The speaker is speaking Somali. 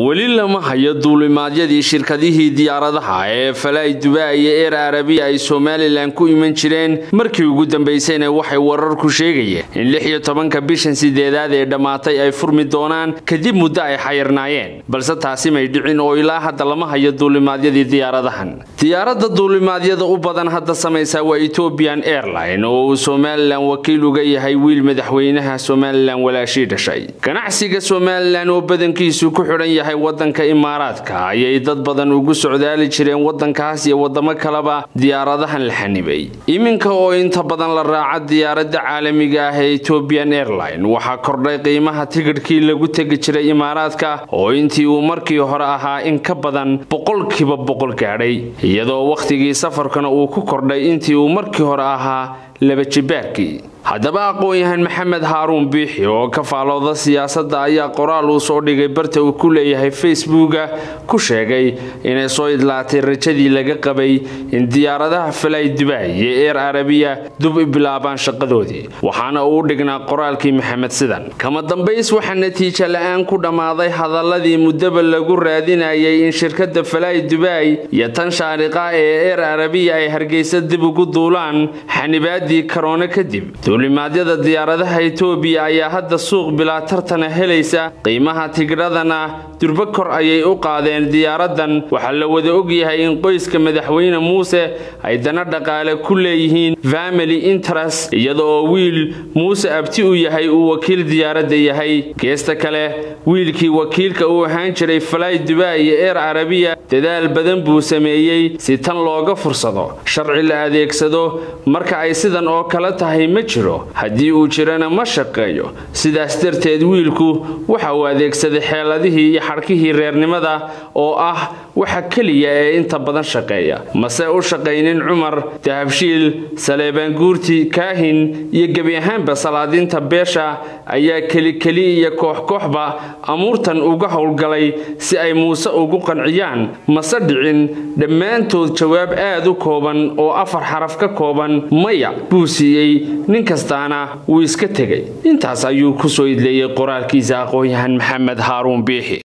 weli lama hayo duulimaadyadii shirkadihii diyaaradaha ee falay dubai iyo eer arabiya ay somalilan ku iman jireen markii ugu dambaysayna waxay wararku sheegayeen in lix iyo tobanka bishan sideedaad ee dhammaatay ay furmi doonaan kadib muddo ay xayirnaayeen balse taasi may dhicin oo ilaa hadda lama hayo duulimaadyadii diyaaradahan diyaaradda duulimaadyada u badan hadda samaysa waa ethiopian airline oo uu somalilan wakiil uga yahay wiil madaxweynaha somalilan walaashii dhashay ganacsiga somalilan oo badankiisu ku xidhan yahay wadanka imaaraadka ayay dad badan ugu socdaali jireen wadankaas iyo wadamo kaleba diyaaradahan la xanibay iminka oo inta badan la raaca diyaaradda caalamiga ah ee ethiopian airline waxaa kordhay qiimaha tigidhkii lagu tegi jiray imaaraadka oo intii uu markii hore ahaa in ka badan boqolkiiba boqol gaadhay iyadoo wakhtigii safarkana uu ku kordhay intii uu markii hore ahaa laba jibaarkii haddaba aqoon-yahan maxamed haaruun biixi oo ka faalooda siyaasadda ayaa qoraal uu soo dhigay barta uu ku leeyahay facebooka ku sheegay inay soo idlaatay rajadii laga qabay in diyaaradaha falay dubai iyo eer arabiya dub i bilaabaan shaqadoodii waxaana uu dhignaa qoraalkii maxamed sidan kama dambays waxaa natiijo la-aan ku dhammaaday hadaladii muddaba lagu raadinayay in shirkadda falay dubai iyo tan shaariqa ee eer arabiya ay hargeysa dib ugu duulaan xanibaadii karoone kadib duulimaadyada diyaaradaha etoobiya ayaa hadda suuq bilaa tartana helaysa qiimaha tigidhadana durbo kor ayay u qaadeen diyaaradan waxaa la wada ogyahay in qoyska madaxweyne muuse ay dana dhaqaale ku leeyihiin family interest iyada oo wiil muuse abti u yahay uu wakiil diyaaradda yahay geesta kale wiilkii wakiilka uu ahaan jiray falay dubai iyo eer carabiya dadaal badan buu sameeyey si tan looga fursado sharci la adeegsado marka ay sidan oo kale tahay ma jiro haddii uu jirana ma shaqeeyo sidaas darteed wiilku waxa uu adeegsaday xeeladihii iyo xadhkihii reernimada oo ah waxa keliya ee inta badan shaqeeya mase u shaqaynin cumar dahabshiil saleebaanguurti kaahin iyo gebi ahaanba salaadiinta beesha ayaa kelikeli iyo koox-kooxba amuurtan uga howlgalay si ay muuse ugu qanciyaan mase dhicin dhammaantood jawaab aad u kooban oo afar xaraf ka kooban maya buu siiyey nin kastaana wuu iska tegay intaas ayuu ku soo idleeyey qoraalkiisa aqoon-yahan maxamed haaruun biixi